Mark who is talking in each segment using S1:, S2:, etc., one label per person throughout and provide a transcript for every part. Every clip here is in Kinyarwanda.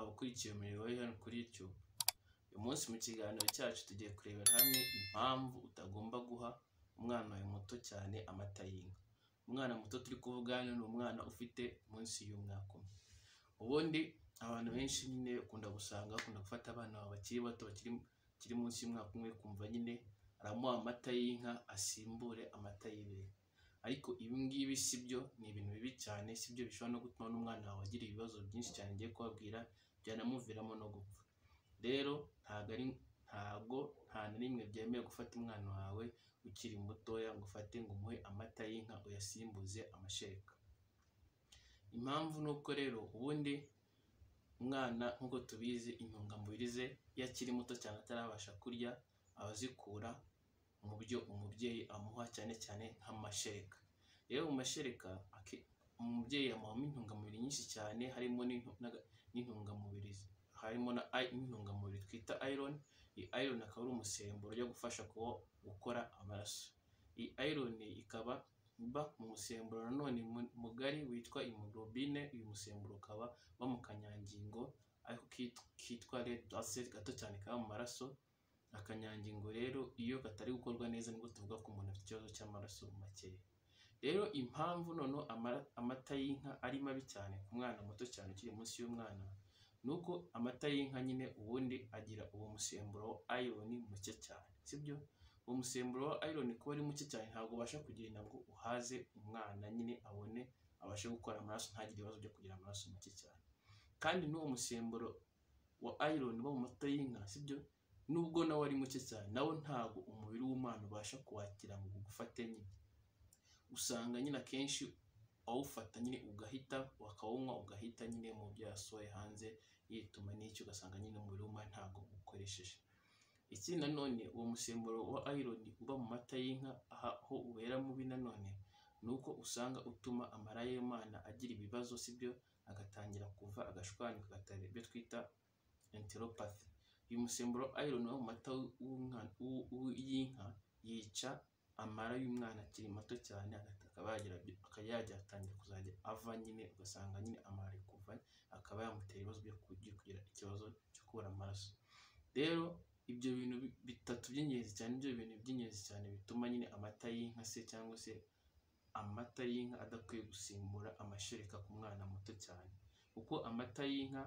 S1: ukurikiye umurimo wa hano kuri YouTube. Uyu munsi mu kiganiro cyacu tugiye kurebera hamwe impamvu utagomba guha umwana wawe muto cyane amata y'inka. Umwana muto turi kuvuga hano ni umwana ufite munsi y'umwaka umwe. Ubundi abantu benshi nyine ukunda gusanga bakunda gufata abana babo bakiri bato bakiri bakiri munsi y'umwaka umwe ukumva nyine aramuha amata y'inka asimbure amata y'ibere. Ariko ibi ngibi si byo ni ibintu bibi cyane si byo bishobora no gutuma n'umwana wawe agira ibibazo byinshi cyane ngiye kubabwira byanamuviramo no gupfa. Rero ntago ari ntago nta na rimwe byemewe gufata umwana wawe ukiri mutoya ngo ufate ngo umuhe amata y'inka uyasimbuze amashereka. Impamvu ni uko rero ubundi umwana nk'uko tubizi intungamubiri ze iyo akiri muto cyane atarabasha kurya aba azikura mu byo umubyeyi amuha cyane cyane nk'amashereka. Rero mu mashereka ake- umubyeyi amuhamo intungamubiri nyinshi cyane harimo n'intu- n'aga- n'intungamubiri harimo na ayi- n'intungamubiri twita iron, iyi iron akaba ari umusemburo ujya gufasha kuba gukora amaraso. Iyi iron ikaba iba mu musemburo nanone mu- mugari witwa hemoglobine, uyu musemburo ukaba uba mu kanyangingo ariko kit- kitwa red blood cell gato cyane kaba mu maraso, akanyangingo rero iyo katari gukorwa neza nibwo tuvuga ko umuntu afite ikibazo cy'amaraso makeya. Rero impamvu noneho amara- amata y'inka ari mabi cyane ku mwana muto cyane ukiri munsi y'umwana, ni uko amata y'inka nyine ubundi agira uwo musemburo wa iron muke cyane, sibyo? Uwo musemburo wa iron kuba ari muke cyane ntabwo ubasha kugira nabwo uhaze umwana nyine abone abashe gukora amaraso ntagire ibibazo byo kugira amaraso make cyane. Kandi n'uwo musemburo wa iron uba mu mata y'inka sibyo? Nubwo nawo ari muke cyane nawo ntabwo umubiri w'umwana ubasha kuwakira ngo ugufate nyine. Usanga nyine akenshi awufata nyine ugahita wakawunywa ugahita nyine mu byo yasohoye hanze yituma n'icyo ugasanga nyine umubiri w'umwana ntabwo uwukoresheje. Ikindi nanone uwo musemburo wa iron uba mu mata y'inka aha- aho ubera mubi nanone ni uko usanga utuma amara y'umwana agira ibibazo sibyo? Agatangira kuva agashwanyuka agatera ibyo twita enteropathy. Uyu musemburo wa iron uba mu mata w'umwana- w'u- w'u- y'inka yica amara y'umwana akiri mato cyane agahita akaba yagira ibyo- akaba yagira atangira kuzajya ava nyine ugasanga nyine amara ari kuva akaba yamutera ibibazo byo kugi- kugira ikibazo cyo kubura amaraso. Rero ibyo bintu bi- bitatu by'ingenzi cyane nibyo bintu by'ingenzi cyane bituma nyine amata y'inka se cyangwa se amata y'inka adakwiye gusimbura amashereka ku mwana muto cyane. Kuko amata y'inka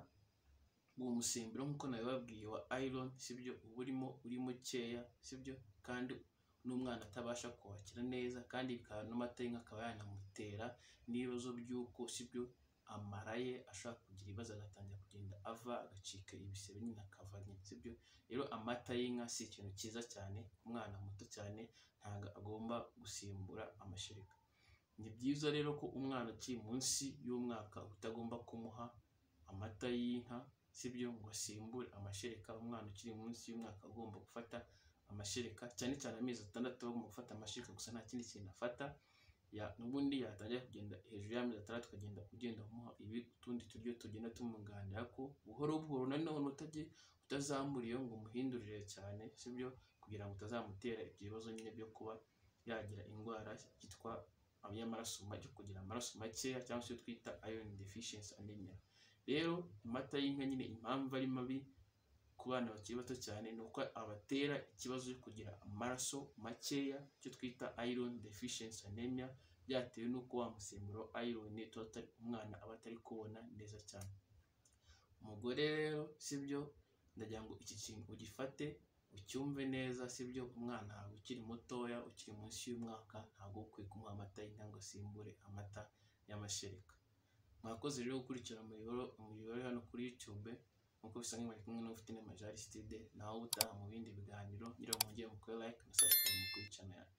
S1: uwo musemburo nk'uko nabibabwiye wa iron sibyo? Uba urimo uri mukeya sibyo? Kandi n'umwana atabasha kuwakira neza kandi bikaba n'amata y'inka akaba yanamutera n'ibibazo by'uko sibyo? Amara ye ashobora kugira ibibazo agatangira kugenda ava agacika ibisebe nyine akava nyine sibyo? Rero amata y'inka si ikintu cyiza cyane ku mwana muto cyane ntago agomba gusimbura amashereka. Ni byiza rero ko umwana ukiri munsi y'umwaka utagomba kumuha amata y'inka sibyo? Ngo asimbure amashereka, umwana ukiri munsi y'umwaka aba agomba gufata amashereka cyane cyane amezi atandatu aba agomba gufata amashereka gusa nta kindi kintu afata, ya- n'ubundi yatangira kugenda hejuru y'amezi atandatu ukagenda ugenda umuha ibi utundi turyo tugenda tumwunganira ko buhoro buhoro nanone utajye utazamura iyo ngo umuhindurire cyane sibyo? Kugira ngo utazamutera ibyo bibazo nyine byo kuba yagira indwara yitwa y'amaraso make yo kugira amaraso makeya cyangwa se iyo twita iron deficiency anemia. Rero amata y'inka nyine impamvu ari mabi ku bana bakiri bato cyane ni uko abatera ikibazo cyo kugira amaraso makeya icyo twita iron deficiency anemia byatewe n'uko wa musemburo wa iron tuba tutari- umwana aba atari kuwubona neza cyane. Umugore rero sibyo? Ndagira ngo iki kintu ugifate ucyumve neza sibyo? Umwana wawe ukiri mutoya ukiri munsi y'umwaka ntabwo uba ukwiye kumuha amata y'inka ngo asimbure amata y'amashereka. Mwakoze rero gukurikira umuyoboro umuyoboro uri hano kuri YouTube nk'uko bisa nk'iyo bari kumwe n'ufite n'amajaristide nawe ubutaha mu bindi biganiro ngira ngo mujye mukore like na subscribe kuri channel yacu.